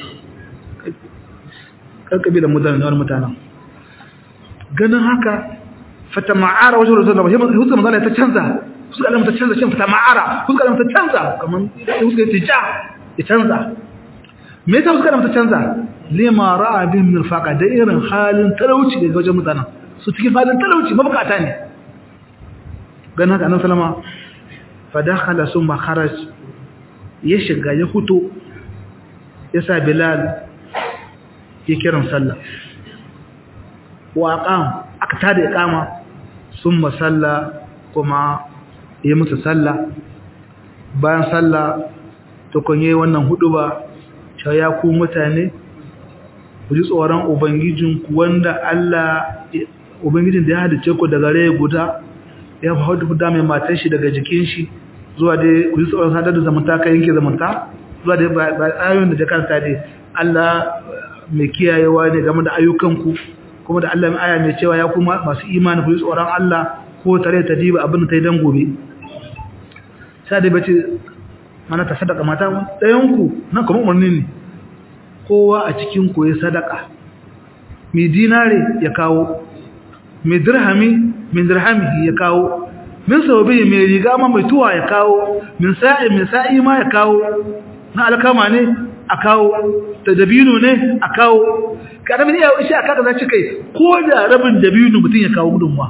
A: ɗan ƙabilan modar ne wani mutanen ganin haka fata ma'ara wajen rasu da ba shi mazala ta canza suka alamta canza shan fita ma'ara suka alamta canza kamar suka yi ja ya canza me yasa suka alamta canza lima ra'a bin mirfaqa da irin halin talauci daga wajen mutanen su cikin halin talauci mabukata ne gan haka annabi sallama fa dakhala summa kharaj ya shiga ya fito ya sa bilal ya kiran sallah wa aqam aka tada iqama summa salla kuma ya musu sallah bayan sallah to kunye wannan hudu ba cewa ya ku mutane ku ji tsoron ubangijinku wanda Allah ubangijin da ya halice ku daga rai guda ya haudu da mai matan shi daga jikin shi zuwa dai ku yi tsoron sadar da zamanta ka yanke zamanta zuwa dai ba ayoyin da jakanta dai Allah mai kiyayewa ne game da ayyukanku kuma da Allah mai aya mai cewa ya kuma masu imani ku yi tsoron Allah ko tare ta diba abin da ta yi dan gobe sai dai bace mana ta sadaka mata ɗayanku nan kuma umarni ne kowa a cikin ku ya sadaka mai dinare ya kawo mai dirhami min dirhamihi ya kawo min saubi mai riga ma mai tuwa ya kawo min sa'i mai sa'i ma ya kawo na alkama ne a kawo da dabino ne a kawo karamin iya shi aka za ci kai ko da rabin dabino mutum ya kawo gudunwa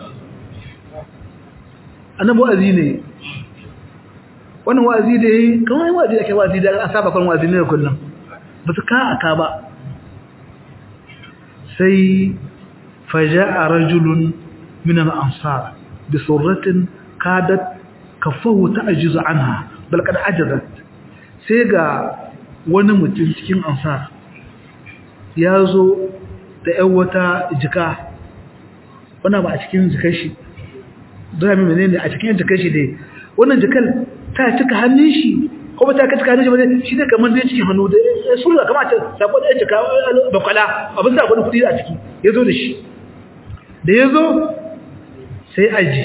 A: annabi wa'azi ne wannan wa'azi da yi kamar yin wa'azi da ke wa'azi da an saba kan wa'azi ne da kullum ba su ka aka ba sai faja'a rajulun min al-ansar bi surratin kadat kafahu ta'jizu anha bal kad ajazat sai ga wani mutum cikin ansar ya zo da ‘yan wata jika wana ba a cikin jikar shi zami menene a cikin jikar shi dai wannan jikar ta cika hannun shi ko ba ta cika hannun shi ba ne shi ne kamar zai cikin hannu da ya sura kama ta sako da ya cika bakwala abin sa wani kudi a ciki ya zo da shi da ya zo sai aji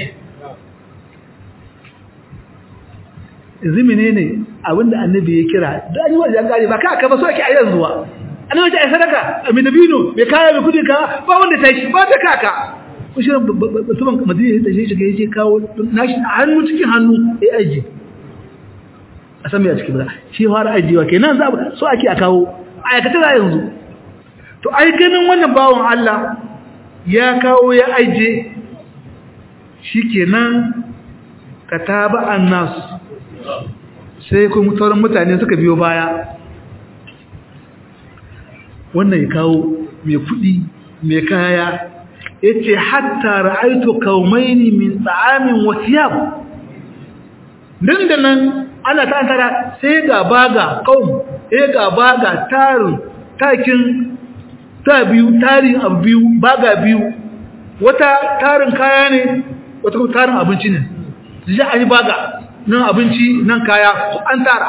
A: zimine ne abinda annabi ya kira da an yi wajen an gane ba ka aka ba so ake a yanzu ba annabi ta yi sadaka mai dabino mai kaya mai kudi ka ba wanda ta shi ba ta kaka kushirin mutumin madina ya tashi shiga ya je kawo nashi a hannu cikin hannu ya aji a sami a cikin ba shi fara ajiyewa ke nan za so ake a kawo a aikata da yanzu to ai ganin wannan bawon Allah ya kawo ya aje shi kenan ka taba an nasu sai kuma sauran mutane suka biyo baya wannan ya kawo mai kudi mai kaya ya ce hatta ra'aitu kaumaini min tsa'amin wasiyab nan da nan ana ta tara sai ga baga kaum sai ga baga tarin takin ta biyu tarin abu biyu baga biyu wata tarin kaya ne wata kuma tarin abinci ne zai a yi baga nan abinci nan kaya an tara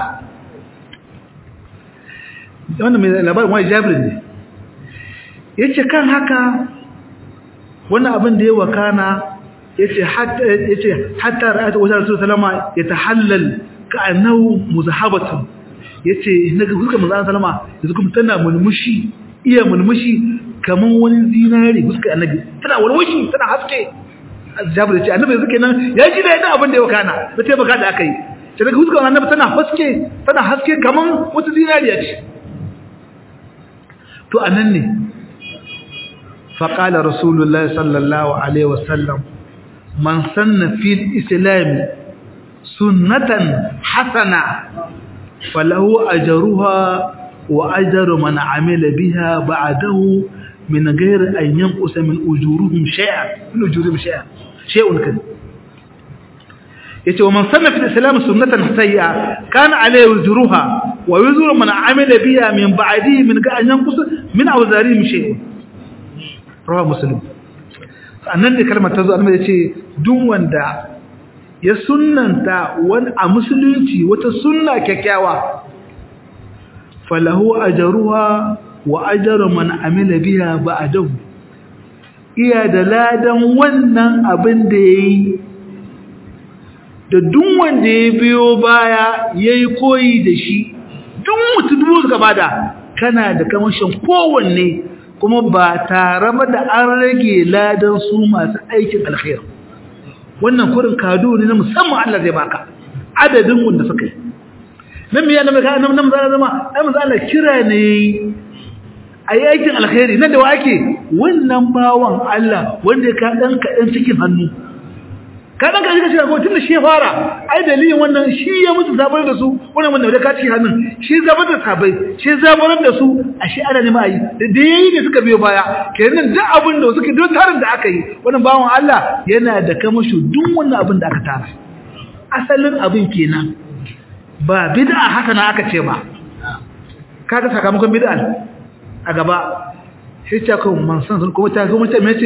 A: wannan mai labarin wani jabirin ne ya ce kan haka wannan abin da ya wakana ya ce hatta ra'ata wajen rasu salama ya ta hallal ka annahu muzahabatun ya ce na ga huskar mazan salama ya zuka tana mulmushi iya mulmushi kamar wani zinari huskar annabi tana walwashi tana haske jabir ce annabi suke nan ya ji da yadda abin da ya wakana da taimaka da aka yi ce daga huskar annabi tana haske tana haske kaman wata zinariya ce to anan ne faqala rasulullahi sallallahu alaihi wasallam man sanna fil islam sunnatan hasana falahu ajruha wa ajru man amila biha ba'dahu min ghairi an yanqusa min ujurihim shay'an min ujurihim shay'an shay'un kan yace wa man sanna fi islam sunnatan sayya kana alayhi wuzruha wa wuzru man amila biha min ba'dihi min ga an yanqusa min awzarihim shay'un rawa muslim annan da kalmar tazo annabi yace duk wanda ya sunnanta wani a musulunci wata sunna kyakkyawa falahu ajruha wa ajru man amila biha ba'dahu iya da ladan wannan abin da yayi da duk wanda ya biyo baya yayi koyi da shi duk mutum dubu suka bada kana da kamashin kowanne kuma ba tare da an rage ladan su masu aikin alkhair wannan kurin kado ne na musamman Allah zai baka adadin wanda suka yi nan me yana maka nan nan zama ai manzo Allah kira ne ayi aikin alkhairi nan da wa ake wannan bawan Allah wanda ka dan kadan cikin hannu ka dan kadan cikin hannu tunda shi ya fara ai dalilin wannan shi ya mutu zabar da su wannan wanda da ka cikin hannun shi zabar da sabai shi zabar da su ashe ana ne mai da da yayi ne suka biyo baya kenan duk abin da suke duk tarin da aka yi wannan bawan Allah yana da kamasho duk wannan abin da aka tara asalin abin kenan ba bid'a hasana aka ce ba kaga sakamakon bid'a a gaba sai ta kuma man san kuma ta kuma ta mece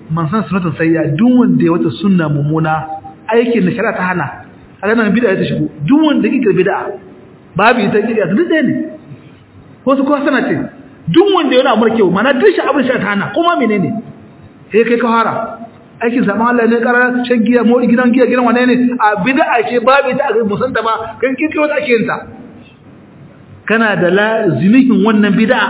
A: man san sunnatan sayya duk wanda ya wata sunna mummuna aikin da shari'a ta hana a nan bid'a ta shigo duk wanda yake bid'a babu ita kike su duk ne ko su ko sana ce duk wanda yana amur kyau mana duk shi abin shari'a ta hana kuma menene sai kai ka fara aikin zaman Allah ne karar shan giya mori gidan giya gidan wane ne a bid'a ce babu ita a ga musanta ba kan kirkiro ta ake yin ta kana da lazimihin wannan bid'a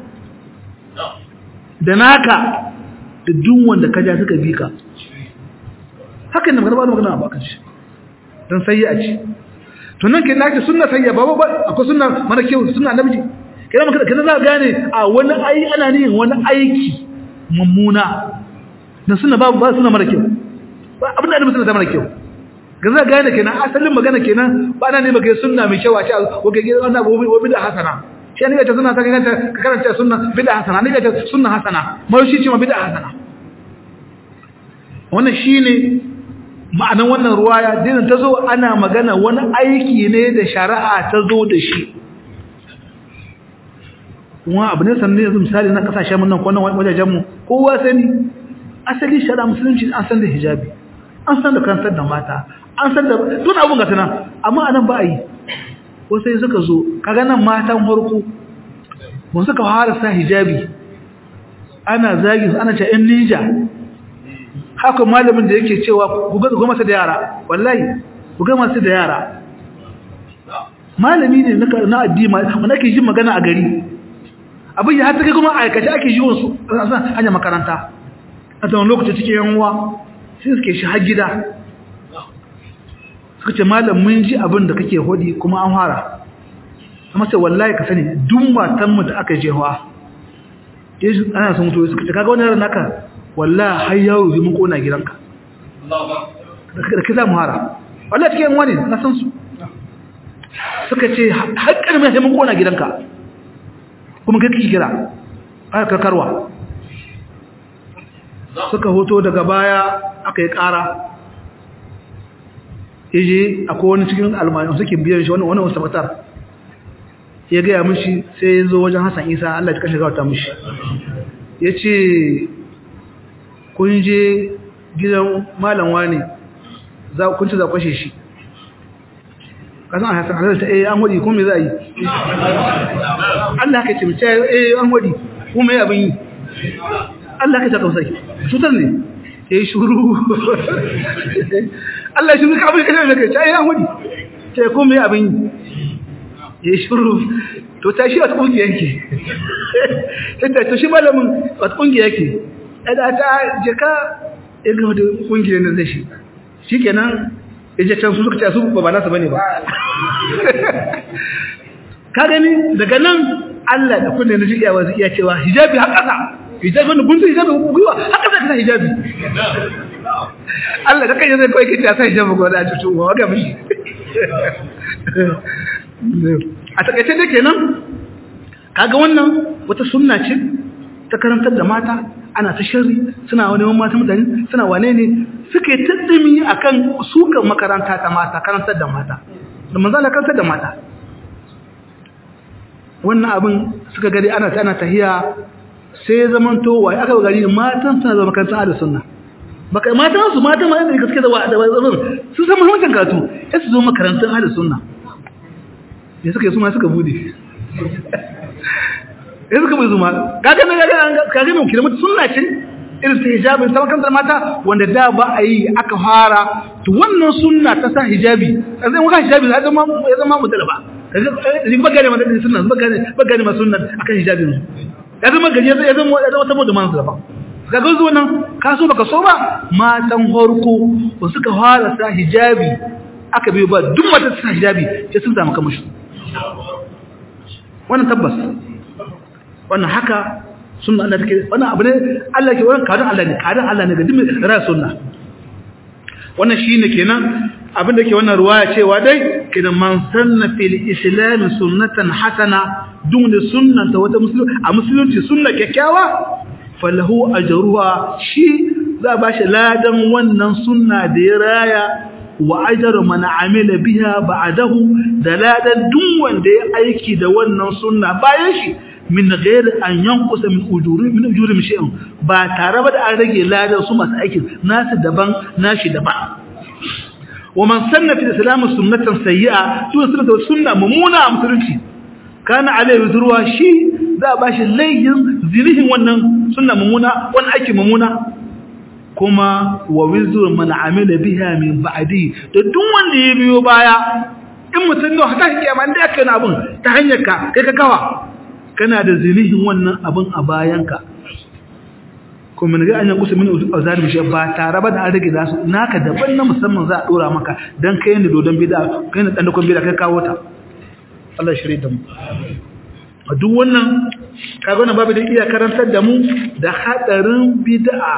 A: da naka da duk wanda kaja suka bi ka hakan ne magana ba magana ba kan shi dan sayya ce to nan kin nake sunna sayya ba ba akwai sunna mara kyau sunna namiji kana maka kana za gane a wani ai ana ne wani aiki mummuna dan sunna ba ba sunna mara kyau ba abin da sunna mara kyau ga za gane kenan asalin magana kenan ba ana ne baka sunna mai kyau a ce ko ga wannan abu bi da hasana shi ne ta sunna ta ganta ka karanta sunna bid'a hasana ne ta sunna hasana mai shi ce ma bid'a hasana wannan shine ma'anan wannan ruwaya dinin ta zo ana magana wani aiki ne da shari'a ta zo da shi kuma abu ne sanne yanzu misali na kasashen mun nan ko nan wajajen mu kowa sani asali shari'a musulunci an san da hijabi an san da kantar da mata an san da duk abun ga tana amma anan ba a yi ko sai suka zo kaga nan matan farko mun suka fara sa hijabi ana zagi ana ce in ninja haka malamin da yake cewa ku ga goma da yara wallahi ku ga masu da yara malami ne na addini wanda ake jin magana a gari abin ya har take kuma aikace ake yi wasu hanya makaranta a tsawon lokaci cikin yan uwa sai suke shi har gida suka ce malam mun ji abin da kake hodi kuma an fara amma sai wallahi ka sani duk matan mu da aka jewa yesu ana son mutuwa suka ce kaga wannan naka wallahi har yaro zai mun kona gidanka da kiza mu hara wallahi cikin wani na san su suka ce har karmi sai mun kona gidanka kuma kai kike kira aka karkarwa suka hoto daga baya aka yi kara yaje akwai wani cikin almanu suke biyar shi wani wani wasu matar ya gaya mishi sai ya zo wajen Hassan Isa Allah ya kashe gawata mishi ya ce kun je gidan malam wani za kun ci za kwashe shi kasan a Hassan Allah ta eh an wadi kuma me za yi Allah ka ce mace eh an wadi kuma me abin yi Allah ka ta tausayi cutar ne ya yi shuru Allah shi zuka abin kashe da kai ta yi an wadi ta kuma me abin yi ya shuru to ta shi wata ƙungiya yake yadda to shi malamin wata ƙungiya yake yadda ta jika ya gama da ƙungiyar da zai shi shi kenan ya je can su suka ce su ba nasa bane ba ka gani daga nan Allah da kunne na jiƙiyawa zai iya cewa hijabi har ƙasa hijabi wanda gunsun hijabi gwiwa har ƙasa ka sa hijabi Allah ka kai zai kawai kita sa hijabi gwada a cutu wa waga mishi a takaice da kenan kaga wannan wata sunna ce ta karantar da mata ana ta shari suna wani mata mutane suna wane ne suke taddami akan sukan makaranta ta mata karantar da mata da manzala karantar da mata wannan abin suka gari ana ta ana tahiya sai zaman to wai aka gari matan suna zama makarantar da sunna baka matan su matan ma da gaske da wa da su san muhimmancin karatu sai su zo makarantar da sunna ya suka yi suma suka bude ya suka bai zuma kaga na gaga kaga mai kira mutu sunna ce irin ta hijabin ta makantar mata wanda da ba a yi aka fara to wannan sunna ta sa hijabi a zai maka hijabi ya zama ya zama mutala ba kaga ba gane ma da sunna ba gane ba gane ma sunna akan hijabin ya zama gari ya zama ya zama saboda man zaba kaga zuwa nan ka so baka so ba matan horko ba suka fara sa hijabi aka biyo ba duk mata sa hijabi sai sun samu kamashi wannan tabbas wannan haka sunna Allah take wannan abu ne Allah ke wannan kadan Allah ne kadan Allah ne ga dimi ra sunna wannan shine kenan abin da ke wannan ruwaya cewa dai kidan man sanna fil islam sunnatan hasana dun da sunnan ta wata musulmi a musulunci sunna kyakkyawa falahu ajruha shi za ba shi ladan wannan sunna da ya raya wa ajar man amila biha ba'dahu dalalan duk wanda ya aiki da wannan sunna bayan shi min ghairi an yanqusa min ujuri min ujuri shay'in ba tare ba da an rage ladan su masu aikin nasu daban nashi daban wa man sanna fi islam sunnatan sayyi'a to sunna sunna mumuna a musulunci kana alaihi zurwa shi za a bashi laihin zinihin wannan sunna mumuna wannan aiki mumuna kuma wa wizru man amila biha min ba'di to duk wanda ya biyo baya in mutum ne haka kiyama inda aka yi abun ta hanyar ka kai ka kawa kana da zinihin wannan abun a bayanka kuma ne ga an yankusa min azar bi ba tare ba da an rage zasu naka daban na musamman za a dora maka dan kai ne dodon bid'a kai ne dan dakon bid'a kai kawo ta Allah shirye da mu a duk wannan kaga wannan babu da iya karantar da mu da hadarin bid'a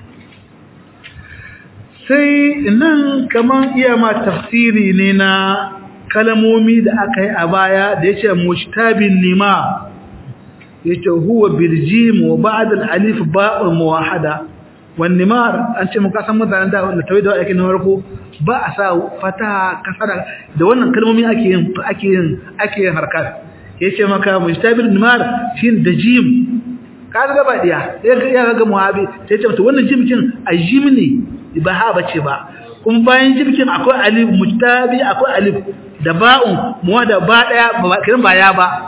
A: sai nan kaman iya ma tafsiri ne na kalamomi da aka yi a baya da yace mushtabin nima yace huwa biljim wa ba'd al-alif ba'un muwahhada wan nimar an ce muka san mutanen da wanda tawai da ake na farko ba a sa fataha kasara da wannan kalmomi ake yin ake yin ake yin harkat yace maka mushtabin nimar shin da jim ka ga ba diya sai ya ga muhabi sai ce wannan jimkin ajim ne ba ha bace ba kuma bayan jimkin akwai alif mushtabi akwai alif da ba'un muwa da ba daya ba kiran ba ya ba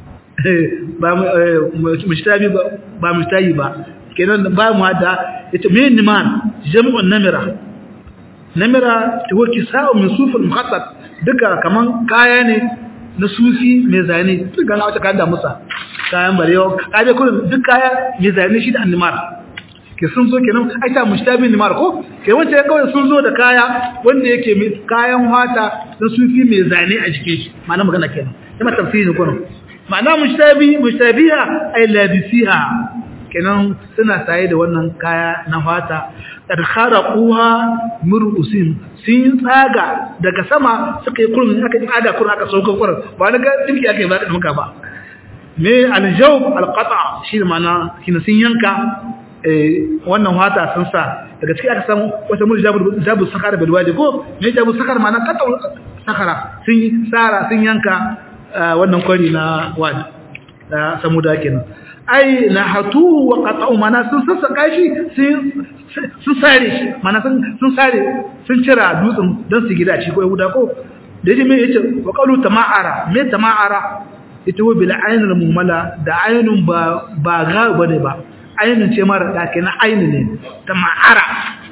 A: ba mushtabi ba ba mushtayi ba kenan ba mu da yace me niman jam'un namira namira to kisa'u min sufil mukhattat duka kaman kaya ne na sufi mai zane duka na wata kayan da musa kayan barewa kaje kullum duk kaya mai zane shi da annimar ke sun zo kenan ai ta mushtabi nimar ko ke wanda ya kawai sun zo da kaya wanda yake mai kayan wata na sufi mai zane a jikin shi ma'ana magana kenan kuma tafsirin ko ma'ana mushtabi mushtabiha ay labisiha kenan suna saye da wannan kaya na fata adkharaquha murusin sun tsaga daga sama suka yi kurmin aka yi ada kurmin aka sauka kurmin ba na ga dinki aka yi ba da muka ba me aljawb alqata shi ma'ana kina sun yanka wannan fata sun sa daga cikin aka samu wata mulki jabu sakara bil wadi ko me jabu sakara ma'ana kata sakara sun tsara sun yanka wannan kwari na wadi da samuda kenan ai na hatu wa qata'u mana sun sassaka shi sun sare shi mana sun sun sare sun cira dutsen don su gida shi ko yahuda ko da yaji me yace wa qalu tama'ara me tama'ara ita wa bil ainul mumala da ainun ba ba ga bane ba ainun ce mara da kenan ainu ne tama'ara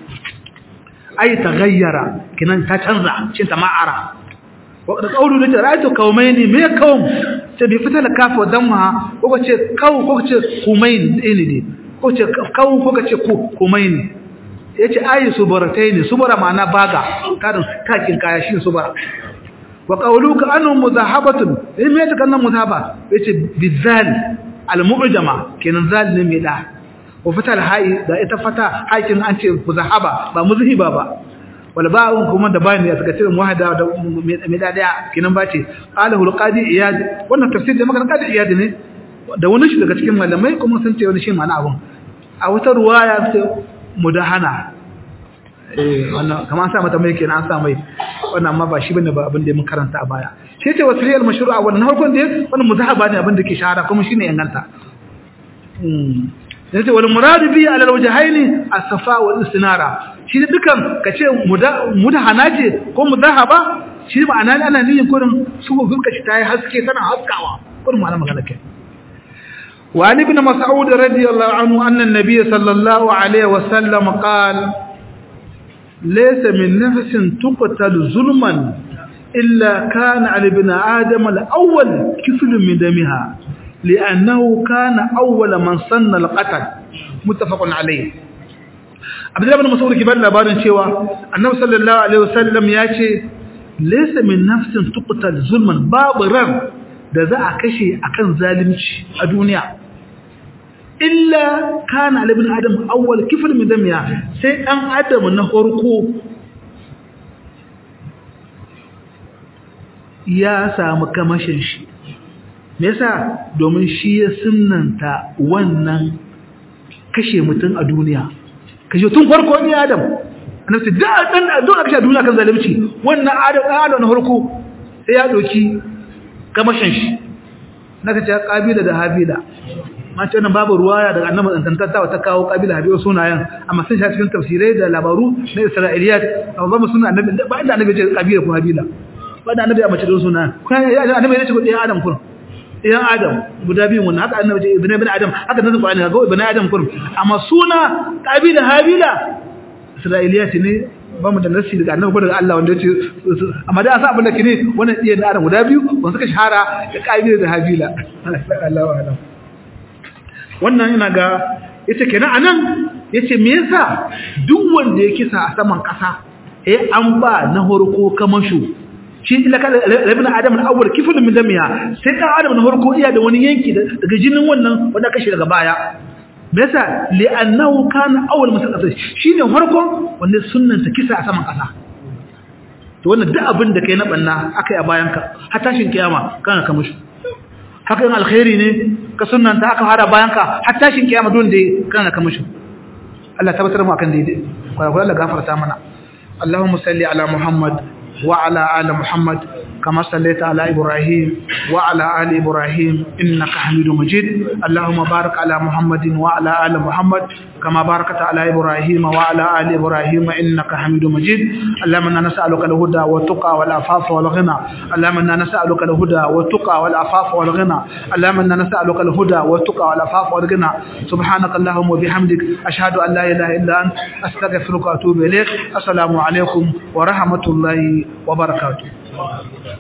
A: ai tagayyara kenan ta canza shi tama'ara da kaulu da ra'aytu qaumaini me qaum ce bi fita la kafa damma ko ce kau ko ce kumain ne ne ko ce kau ko ce ku kumain yace ayi subarataini subara ma'ana baga karin kakin kaya shi subara wa qawluka annu muzahabatun in me ta kannan muzahaba yace bizal al-mu'jama kenan zal ne me da wa fata al-ha'i da ita fata hakin an ce muzahaba ba muzhiba ba wal ba'un kuma da bayani ya saka cikin muhada da me da daya kinan bace qalahu al-qadi iyad wannan tafsir da magana qadi iyad ne da wani shi daga cikin malamai kuma sun ce wani shi ma'ana abun a wata ruwaya sai mudahana eh wannan kamar sa mata mai kenan an sa mai wannan amma ba shi bane ba abin da mun karanta a baya shi ce wasriyal mashru'a wannan harkon da wannan muzahaba ne abin da ke shahara kuma shine yanganta yace wal murad bi ala al wajhayn as-safa wal istinara shi dukan kace mudahana ce ko mudahaba shi ma'ana ne ana niyyar kurin su fuska shi tayi haske tana haskawa kurin ma'ana magana ke wa ali ibn mas'ud radiyallahu anhu anna an-nabiy sallallahu alaihi wa sallam qala laysa min nafsin tuqtal zulman illa kana ala ibn adam al-awwal kifl min damiha لأنه كان أول من صن القتل متفق عليه عبد الله بن مسعود كبار labarin cewa annabi sallallahu alaihi wasallam ya ce laysa min nafsin tuqtal zulman babu ran da za a kashe akan zalunci a duniya illa kana ibn adam awwal kifl min damiya sai dan adam na farko ya samu kamashin shi me yasa domin shi ya sunnanta wannan kashe mutum a duniya kashe tun farko ni adam annabi da dan don kashe duniya kan zalunci wannan adam adam na farko sai ya doki kamashin shi naka ce kabila da habila ma ce wannan babu ruwaya daga annabi dantantawa ta kawo kabila habila sunayen amma sun sha cikin tafsirai da labaru na isra'iliyat amma ba sunan annabi ba inda annabi ya ce kabila ko habila ba da annabi ya mace don sunan annabi ya ce ko ɗaya adam kun ɗayan adam guda biyun wannan haka annabi ce ibn ibn adam haka nan qur'ani ga ibn adam kun amma suna kabila habila isra'iliyat ne ba mu da nasi daga annabi ko daga Allah wanda yace amma da asa abin da kine wannan iya da adam guda biyu wanda suka shahara da kabila da habila Allahu a'lam wannan ina ga yace kenan anan yace me yasa duk wanda ya kisa a saman kasa eh an ba na horko kamashu shi laka labin adam al-awwal kiflun min damiya sai dan adam na horko iya da wani yanki daga jinin wannan wanda kashi daga baya bisa li'annahu kana awwal musallas shine farkon wanda sunnan ta kisa a saman kasa to wannan duk abin da kai na banna akai a bayan ka har tashin kiyama kana ka mushi haka in alkhairi ne ka sunnan ta aka fara bayan ka har tashin kiyama don da kana ka mushi Allah tabbatar mu akan daidai kwaya Allah gafarta mana Allahumma salli ala Muhammad wa ala ali Muhammad كما صليت على إبراهيم وعلى آل إبراهيم إنك حميد مجيد اللهم بارك على محمد وعلى آل محمد كما باركت على إبراهيم وعلى آل إبراهيم إنك حميد مجيد اللهم إنا نسألك الهدى والتقى والعفاف والغنى اللهم إنا نسألك الهدى والتقى والعفاف والغنى اللهم إنا نسألك الهدى والتقى والعفاف والغنى سبحانك اللهم وبحمدك أشهد أن لا إله إلا أنت أستغفرك وأتوب إليك السلام عليكم ورحمة الله وبركاته